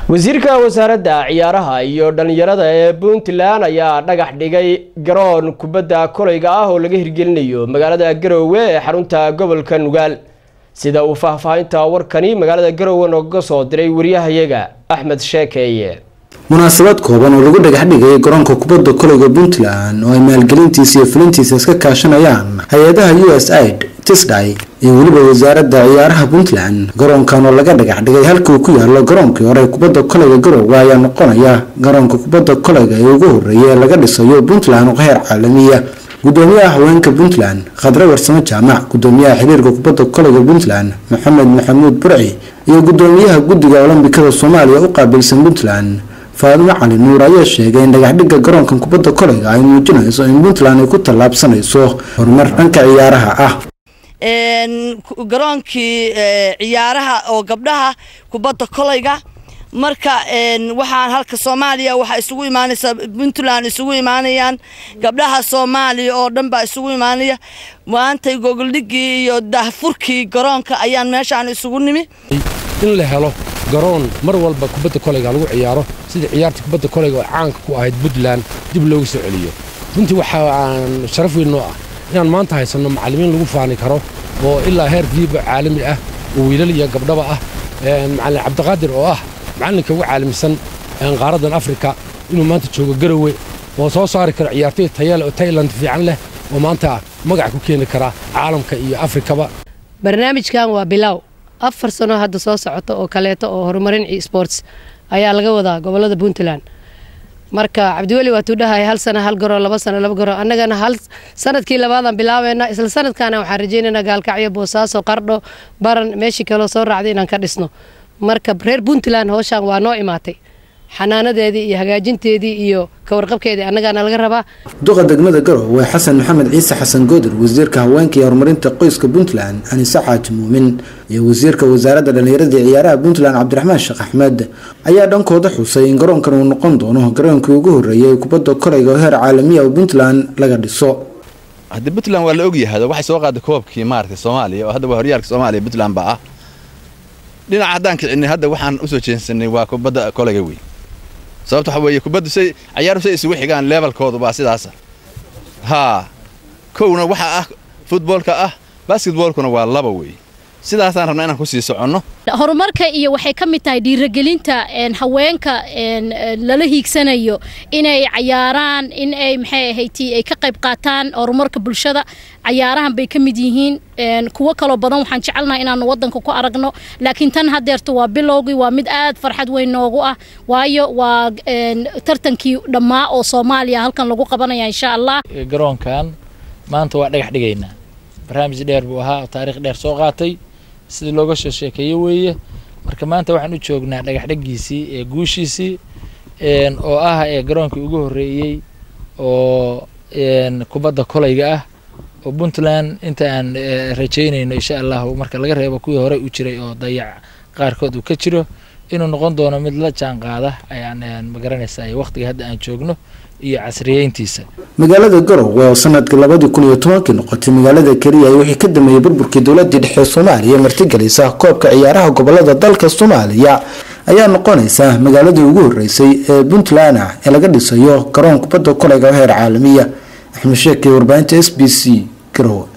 wasiirka wasaaradda ciyaaraha iyo dhallinyarada ee puntland ayaa dhagax dhigay garoon kubadda kolayga ah oo laga hirgelinayo magaalada garowe ee xarunta gobolka nugaal sida uu faahfaahinta warkani magaalada garowe nooga soo diray wariyahayaga axmed sheekeeye munaasabad kooban oo lagu dhagax dhigay garoonka kubadda kolayga puntland oo ay maalgelintiisa iyo fulintiisa iska kaashanayaan hay-adaha u s aid tisday iyo weliba wasaaradda ciyaaraha puntland garoonkan oo laga dhagax dhigay halkuu ku yaalo garoonkii hore kubadda kolayga garowe ayaa noqonaya garoonka kubadda kolayga ee ugu horeeya ee laga dhisayo puntland oo heer caalamiya gudoomiyaha haweenka puntland khadre warsamo jaamac gudoomiyaha xiriirka kubadda kolayga puntland maxamed maxamuud burci iyo gudoomiyaha guddiga olombikada soomaaliya u qaabilsan puntland faadimo cali nuur ayaa sheegay in dhagaxdhigga garoonkan kubadda kolayga ay muujinayso in puntland ay ku tallaabsanayso horumar dhanka ciyaaraha ah garoonkii ciyaaraha oo gabdhaha kubadda kolayga marka waxaan halka soomaaliya waxaa isugu imaanaysa puntland isugu imaanayaan gabdhaha soomaaliya oo dhan baa isugu imaanaya maanta gogoldhigii iyo daahfurkii garoonka ayaan meeshaan isugu nimi in la helo garoon mar walba kubadda kolayga lagu ciyaaro sidii ciyaarta kubadda kolayga oo caanka ku ahayd puntland dib loogu soo celiyo runtii waxaan sharaf weyn noo ah inaan maanta haysanno macallimiin lagu faani karo oo ilaa heer fiiba caalami ah oo wiilal iyo gabdhaba ah macallin cabdiqaadir oo ah macallinka ugu caalamisan qaaraddan afrika inuu maanta joogo garowe oo soo saari karo ciyaartoy tayale oo tailand fiican leh oo maanta magac ku keeni kara caalamka iyo afrikaba barnaamijkan waa bilow afar sano hadda soo socota oo kaleeto oo horumarin sports ayaa laga wadaa gobolada puntland marka cabdiweli waatuu dhahay hal sana hal garo laba sano laba garo annagana hal sanadkii labaadaan bilaabeynaa isla sanadkaana waxaan rajaynaynaa gaalkacyo boosaaso qardho baran meeshii kaloo soo raacday inaan ka dhisno marka reer puntland howshaan waa noo imaatay xanaanadeedii iyo hagaajinteedii iyo kawarqabkeedii annagaana laga rabaa duqa degmada garowe xasan maxamed ciise xasan goodir wasiirka haweenka iyo horumarinta qoyska puntland anise xaaji muumin iyo wasiirka wasaaradda dhallinyarada ciyaaraha puntland cabdiraxmaan sheekh axmed ayaa dhankooda xusay in garoonkan uu noqon doono garoonkii ugu horreeyay ee kubadda kolayga oo heer caalamiya oo puntland laga dhiso haddii puntland waa la ogyahay waxay soo qaaday koobkii maaragtay soomaaliya oo hadda waa horyaalka soomaaliya puntland baa ah dhinaca haddaan kicinay hadda waxaan usoo jeensanay waa kubadda kolayga wey sababta waxa weeye kubaddu say ciyaaru say isugu xigaan levelkoodu baa sidaasa haa kowna waxa ah futboolka ah basketboolkuna waa laba wey sidaasaan rabnaa inaan ku sii soconno horumarka iyo waxay ka mid tahay dhiirigelinta haweenka lala hiigsanayo inay cayaaraan in ay maxay ahayd ay ka qayb qaataan horumarka bulshada cayaarahan bay ka mid yihiin kuwo kaloo badan waxaan jecelnahay inaanu wadanka ku aragno laakiin tan hadeerto waa bilowgii waa mid aad farxad weyn noogu ah waayo waa tartankii dhammaa oo soomaaliya halkan lagu qabanaya insha allah garoonkan maanta waa dhagax dhigaynaa barnaamij dheer buu ahaa oo taariikh dheer soo qaatay sidii looga soo sheekeeye weeye marka maanta waxaan u joognaa dhagax dhaggiisii ee guushiisii oo ah ee garoonkii ugu horreeyey oo kubadda kolayga ah oo puntland inta aan rajaynayno insha allahu marka laga reebo kuwii horey u jiray oo dayac qaarkood uu ka jiro inuu noqon doono mid la jaan qaada ayaan magaranaysaa waqtiga hadda aan joogno iyo casriyeyntiisa magaalada garowe oo sanadkii labadii kun iyo tobankii noqotay magaalada keliya wixii ka dambeeyey burburkii dowladii dhexe soomaaliya martigelisa koobka ciyaaraha gobolada dalka soomaaliya ayaa noqonaysa magaaladii ugu horeysay ee puntland ah ee laga dhisayo garoon kubadda kolayga heer caalamiya axmed sheekey warbaahinta s b c garowe